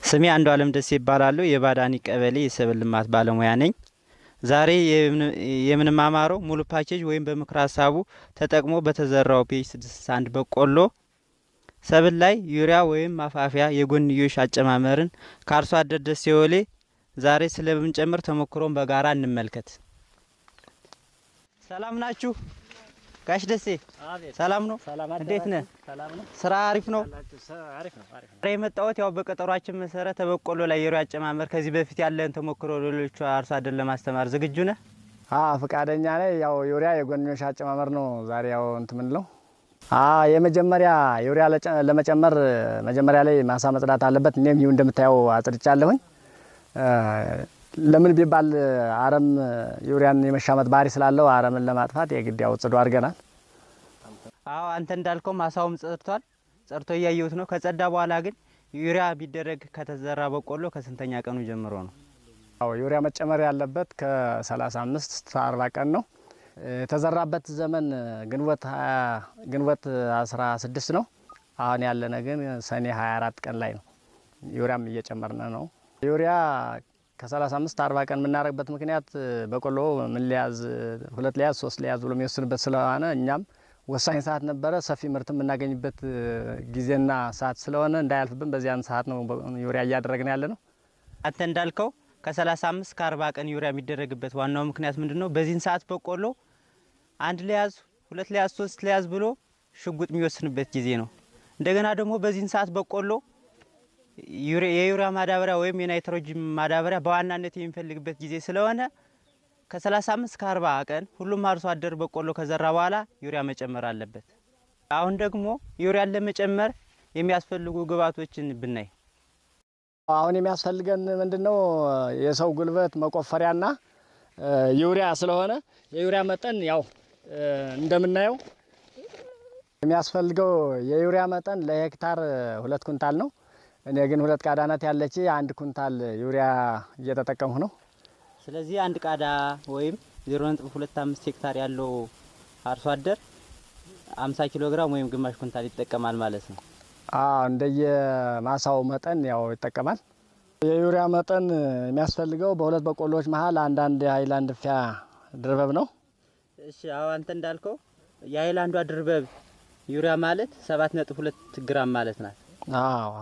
ስሜ አንዱ አለም ደሴ ይባላለሁ። የባዳኒ ቀበሌ የሰብል ልማት ባለሙያ ነኝ። ዛሬ የምንማማረው ሙሉ ፓኬጅ ወይም በምክረ ሀሳቡ ተጠቅሞ በተዘራው ፒኤች 61 በቆሎ ሰብል ላይ ዩሪያ ወይም ማፋፊያ የጎንዮሽ አጨማመርን ከአርሶ አደር ደሴ ወሌ ዛሬ ስለምንጨምር ተሞክሮን በጋራ እንመልከት። ሰላም ናችሁ? ጋሽ ደሴ ሰላም ነው? እንዴት ነህ? ስራ አሪፍ ነው? ዛሬ የመጣሁት ያው በቀጠሯችን መሰረት በቆሎ ላይ የዩሪያ አጨማመር ከዚህ በፊት ያለን ተሞክሮ ሌሎቹ አርሶ አደር ለማስተማር ዝግጁ ነህ? ፈቃደኛ ነኝ። ያው ዩሪያ የጎንዮሽ አጨማመር ነው ዛሬ ያው እንትን ምንለው የመጀመሪያ ዩሪያ ለመጨመር መጀመሪያ ላይ ማሳ መጽዳት አለበት። እኔም ይሁ እንደምታየው አጽድቻለሁኝ። ለምን ቢባል አረም ዩሪያን የመሻመት ባህሪ ስላለው አረምን ለማጥፋት የግድ ያው ጽዱ አድርገናል። አዎ አንተ እንዳልከው ማሳውም ጸድቷል። ጸድቶ እያየሁት ነው። ከጸዳ በኋላ ግን ዩሪያ ቢደረግ ከተዘራ በቆሎ ከስንተኛ ቀኑ ጀምሮ ነው? አዎ ዩሪያ መጨመር ያለበት ከ35 እስከ 40 ቀን ነው። የተዘራበት ዘመን ግንቦት ግንቦት 16 ነው። አሁን ያለነ ግን ሰኔ 24 ቀን ላይ ነው። ዩሪያም እየጨመርነ ነው። ዩሪያ ከ35 40 ቀን የምናደርግበት ምክንያት በቆሎ ምን ሊያዝ ሁለት ሊያዝ ሶስት ሊያዝ ብሎ የሚወስንበት ስለሆነ እኛም ወሳኝ ሰዓት ነበረ። ሰፊ ምርት የምናገኝበት ጊዜና ሰዓት ስለሆነ እንዳያልፍብን በዚያን ሰዓት ነው ዩሪያ እያደረግን ያለ ነው። አንተ እንዳልከው ከ35 እስከ 40 ቀን ዩሪያ የሚደረግበት ዋናው ምክንያት ምንድን ነው? በዚህን ሰዓት በቆሎ አንድ ሊያዝ ሁለት ሊያዝ ሶስት ሊያዝ ብሎ ሽጉጥ የሚወስንበት ጊዜ ነው። እንደገና ደግሞ በዚህን ሰዓት በቆሎ የዩሪያ ማዳበሪያ ወይም የናይትሮጅን ማዳበሪያ በዋናነት የሚፈልግበት ጊዜ ስለሆነ ከ35 እስከ 40 ቀን ሁሉም አርሶ አደር በቆሎ ከዘራ በኋላ ዩሪያ መጨመር አለበት። አሁን ደግሞ ዩሪያን ለመጨመር የሚያስፈልጉ ግብዓቶችን ብናይ አሁን የሚያስፈልገን ምንድን ነው? የሰው ጉልበት መቆፈሪያና ዩሪያ ስለሆነ የዩሪያ መጠን ያው እንደምናየው የሚያስፈልገው የዩሪያ መጠን ለሄክታር ሁለት ኩንታል ነው። እኔ ግን ሁለት ቃዳ ናት ያለች አንድ ኩንታል ዩሪያ እየተጠቀምሁ ነው። ስለዚህ አንድ ቃዳ ወይም 0.25 ሄክታር ያለው አርሶ አደር 50 ኪሎ ግራም ወይም ግማሽ ኩንታል ይጠቀማል ማለት ነው። እንደየ ማሳው መጠን ያው ይጠቀማል። የዩሪያ መጠን የሚያስፈልገው በሁለት በቆሎዎች መሀል አንዳንድ የሀይላንድ ፊያ ድርበብ ነው። እሺ አዎ አንተ እንዳልከው የሀይላንዷ ድርበብ ዩሪያ ማለት 7.2 ግራም ማለት ናት። አዎ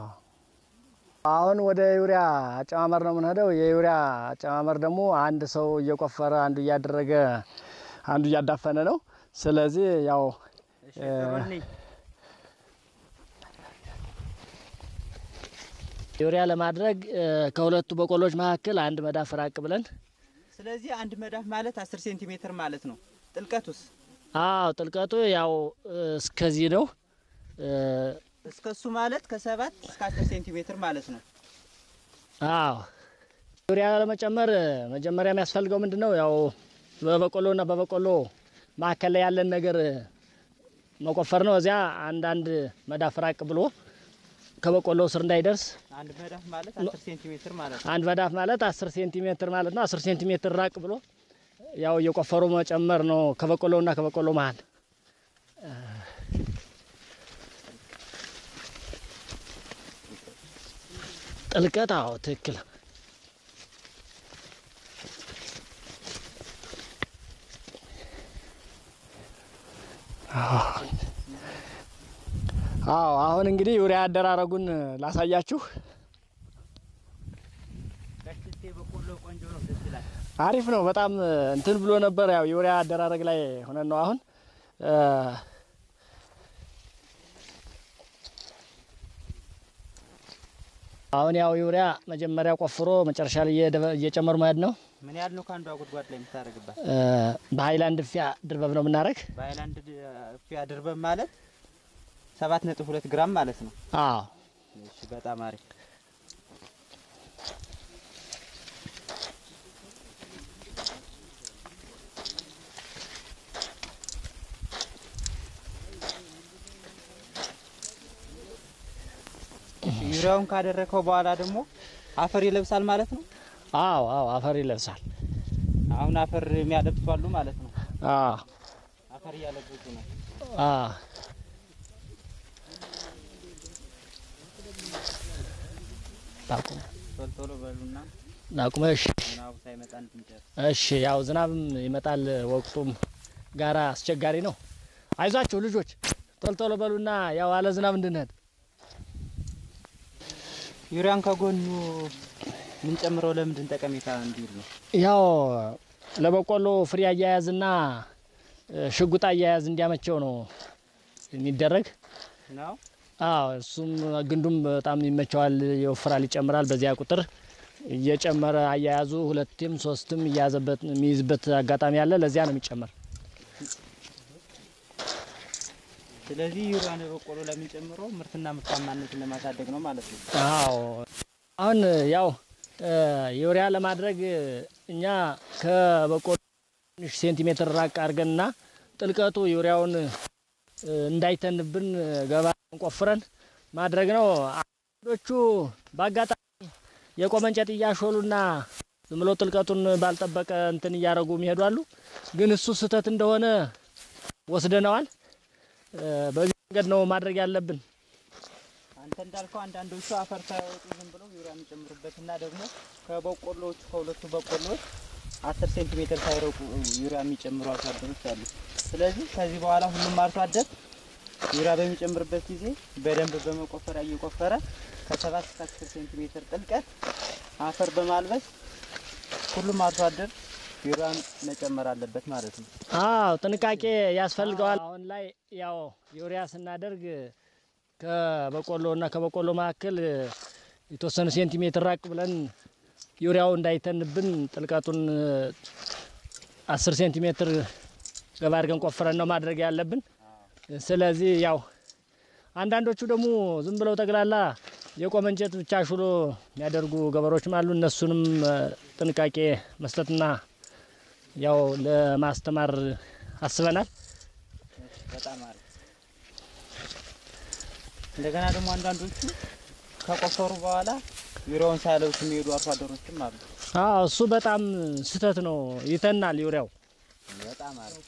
አሁን ወደ ዩሪያ አጨማመር ነው የምንሄደው። የዩሪያ አጨማመር ደግሞ አንድ ሰው እየቆፈረ አንዱ እያደረገ አንዱ እያዳፈነ ነው። ስለዚህ ያው ዩሪያ ለማድረግ ከሁለቱ በቆሎች መካከል አንድ መዳፍ ራቅ ብለን ስለዚህ አንድ መዳፍ ማለት 10 ሴንቲሜትር ማለት ነው። ጥልቀቱስ? አዎ ጥልቀቱ ያው እስከዚህ ነው። እስከሱ ማለት ከሰባት እስከ 10 ሴንቲሜትር ማለት ነው። አዎ ዩሪያ ለመጨመር መጀመሪያ የሚያስፈልገው ምንድን ነው? ያው በበቆሎና በበቆሎ መካከል ላይ ያለን ነገር መቆፈር ነው። እዚያ አንዳንድ መዳፍ ራቅ ብሎ ከበቆሎ ስር እንዳይደርስ አንድ መዳፍ ማለት 10 ሴንቲሜትር ማለት ነው። አንድ መዳፍ ማለት 10 ሴንቲሜትር ማለት ነው። 10 ሴንቲሜትር ራቅ ብሎ ያው እየቆፈሩ መጨመር ነው ከበቆሎና ከበቆሎ መሀል ጥልቀት። አዎ ትክክል። አዎ አሁን እንግዲህ ዩሪያ አደራረጉን ላሳያችሁ። አሪፍ ነው። በጣም እንትን ብሎ ነበር። ያው ዩሪያ አደራረግ ላይ ሆነን ነው አሁን አሁን ያው ዩሪያ መጀመሪያ ቆፍሮ መጨረሻ ላይ እየጨመሩ መሄድ ነው። ምን ያህል ነው ከአንዷ ጉድጓድ ላይ የምታደርግባት? በሀይላንድ ፊያ ድርበብ ነው የምናደርግ። በሀይላንድ ፊያ ድርበብ ማለት ሰባት ነጥብ ሁለት ግራም ማለት ነው። አዎ እሺ፣ በጣም አሪፍ። ዩሪያውን ካደረከው በኋላ ደግሞ አፈር ይለብሳል ማለት ነው። አዎ አዎ አፈር ይለብሳል። አሁን አፈር የሚያለብሱ አሉ ማለት ነው። አዎ አፈር እያለበሱ ነው። አዎ ላቁም ቶሎ ቶሎ በሉና ላቁመ። እሺ ዝናቡ ሳይመጣ እንድንጨርስ። እሺ ያው ዝናብም ይመጣል፣ ወቅቱም ጋራ አስቸጋሪ ነው። አይዟችሁ ልጆች ቶሎ ቶሎ በሉና ያው አለ ዝናብ እንድንሄድ። ዩሪያን ከጎኑ የምንጨምረው ለምንድን ጠቀሜታ እንዲውል ነው? ያው ለበቆሎ ፍሬ አያያዝና እ፣ ሽጉጥ አያያዝ እንዲያመቸው ነው የሚደረግ። ነው አዎ እሱም ግንዱም በጣም ይመቸዋል፣ ይወፍራል፣ ይጨምራል። በዚያ ቁጥር እየጨመረ አያያዙ ሁለትም ሶስትም እያያዘበት የሚይዝበት አጋጣሚ አለ። ለዚያ ነው የሚጨመር። ስለዚህ ዩሪያን በቆሎ ለምንጨምረው ምርትና ምርታማነትን ለማሳደግ ነው ማለት ነው። አዎ አሁን ያው እ፣ ዩሪያ ለማድረግ እኛ ከበቆሎ ትንሽ ሴንቲሜትር ራቅ አድርገንና ጥልቀቱ ዩሪያውን እ፣ እንዳይተንብን ገባ ቆፍረን ማድረግ ነው። አንዶቹ በአጋጣሚ የቆመ እንጨት እያሾሉና ዝም ብሎ ጥልቀቱን ባልጠበቀ እንትን እያደረጉ የሚሄዱ አሉ። ግን እሱ ስህተት እንደሆነ ወስደነዋል። እ፣ በዚህ መንገድ ነው ማድረግ ያለብን። አንተ እንዳልከው አንዳንዶቹ አፈር ሳያወጡ ዝም ብለው ዩሪያ የሚጨምሩበትና ደግሞ ከበቆሎቹ ከሁለቱ በቆሎች አስር ሴንቲሜትር ሳይረቁ ዩሪያ የሚጨምሩ አርሶ አደሮች አሉ። ስለዚህ ከዚህ በኋላ ሁሉም አርሶ አደር ዩሪያ በሚጨምርበት ጊዜ በደንብ በመቆፈሪያ እየቆፈረ ከሰባት እስከ አስር ሴንቲሜትር ጥልቀት አፈር በማልበስ ሁሉም አርሶ አደር ዩሪያን መጨመር አለበት ማለት ነው። አዎ ጥንቃቄ ያስፈልገዋል። አሁን ላይ ያው ዩሪያ ስናደርግ ከበቆሎ እና ከበቆሎ መካከል የተወሰኑ ሴንቲሜትር ራቅ ብለን ዩሪያው እንዳይተንብን ጥልቀቱን አስር ሴንቲሜትር ገባ አድርገን ቆፍረን ነው ማድረግ ያለብን። ስለዚህ ያው አንዳንዶቹ ደግሞ ዝም ብለው ጠቅላላ የቆመ እንጨት ብቻ ሹሎ የሚያደርጉ ገበሬዎችም አሉ። እነሱንም እ፣ ጥንቃቄ መስጠትና ያው ለማስተማር አስበናል። በጣም አሪፍ። እንደገና ደግሞ አንዳንዶቹ ከቆፈሩ በኋላ ዩሪያውን ሳያለብሱ የሚሄዱ አርሶ አደሮችም አሉ። አዎ እሱ በጣም ስህተት ነው። ይተናል ዩሪያው። በጣም አሪፍ።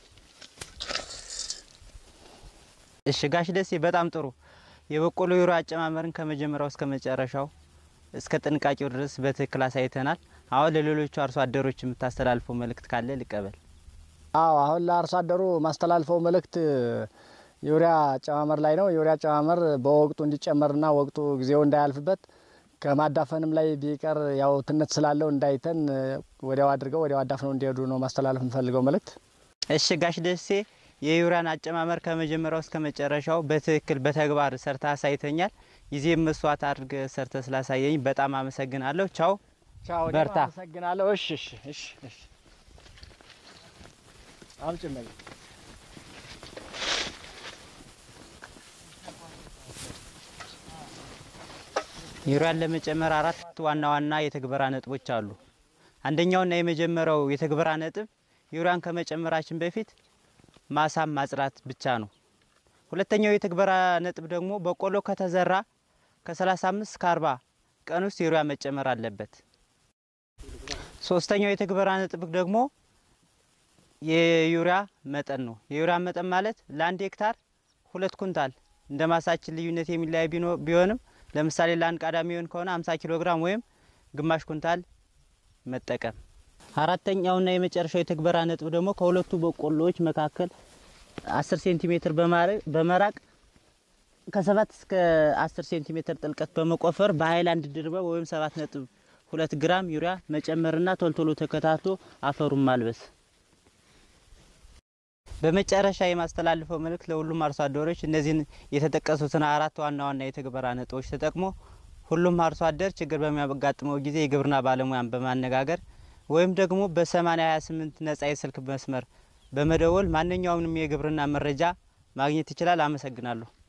እሺ ጋሽ ደሴ በጣም ጥሩ። የበቆሎ ዩሪያ አጨማመርን ከመጀመሪያው እስከ መጨረሻው እስከ ጥንቃቄው ድረስ በትክክል አሳይተናል። አሁን ለሌሎቹ አርሶ አደሮች የምታስተላልፈው መልእክት ካለ ልቀበል። አዎ አሁን ለአርሶ አደሩ ማስተላልፈው መልእክት ዩሪያ አጨማመር ላይ ነው። ዩሪያ አጨማመር በወቅቱ እንዲጨመርና ወቅቱ ጊዜው እንዳያልፍበት ከማዳፈንም ላይ ቢቀር ያው ትነት ስላለው እንዳይተን ወዲያው አድርገው ወዲያው አዳፍነው እንዲሄዱ ነው ማስተላለፍ የምፈልገው መልእክት። እሺ ጋሽ ደሴ የዩሪያን አጨማመር ከመጀመሪያው እስከ መጨረሻው በትክክል በተግባር ሰርተ አሳይተኛል። ጊዜ መስዋዕት አድርገ ሰርተ ስላሳየኝ በጣም አመሰግናለሁ። ቻው። ቻው፣ በርታ። አመሰግናለሁ። እሺ እሺ እሺ እሺ አምጭመኝ ዩሪያን ለመጨመር አራት ዋና ዋና የትግበራ ነጥቦች አሉ። አንደኛውና የመጀመሪያው የትግበራ ነጥብ ዩሪያን ከመጨመራችን በፊት ማሳም ማጽራት ብቻ ነው። ሁለተኛው የትግበራ ነጥብ ደግሞ በቆሎ ከተዘራ ከ35 እስከ 40 ቀን ውስጥ ዩሪያ መጨመር አለበት። ሶስተኛው የትግበራ ነጥብ ደግሞ የዩሪያ መጠን ነው። የዩሪያ መጠን ማለት ለአንድ ሄክታር ሁለት ኩንታል እንደ ማሳችን ልዩነት የሚለያይ ቢኖ- ቢሆንም ለምሳሌ ለአንድ ቃዳ የሚሆን ከሆነ 50 ኪሎ ግራም ወይም ግማሽ ኩንታል መጠቀም። አራተኛውና የመጨረሻው የትግበራ ነጥብ ደግሞ ከሁለቱ በቆሎዎች መካከል 10 ሴንቲሜትር በማረ- በመራቅ ከሰባት እስከ 10 ሴንቲሜትር ጥልቀት በመቆፈር በሀይላንድ ድርበብ ወይም 7 ነጥብ ሁለት ግራም ዩሪያ መጨመርና ቶልቶሎ ተከታትሎ አፈሩን ማልበስ። በመጨረሻ የማስተላልፈው መልእክት ለሁሉም አርሶ አደሮች እነዚህን የተጠቀሱትን አራት ዋና ዋና የትግበራ ነጥቦች ተጠቅሞ ሁሉም አርሶ አደር ችግር በሚያጋጥመው ጊዜ የግብርና ባለሙያን በማነጋገር ወይም ደግሞ በ8028 ነጻ የስልክ መስመር በመደወል ማንኛውንም የግብርና መረጃ ማግኘት ይችላል። አመሰግናለሁ።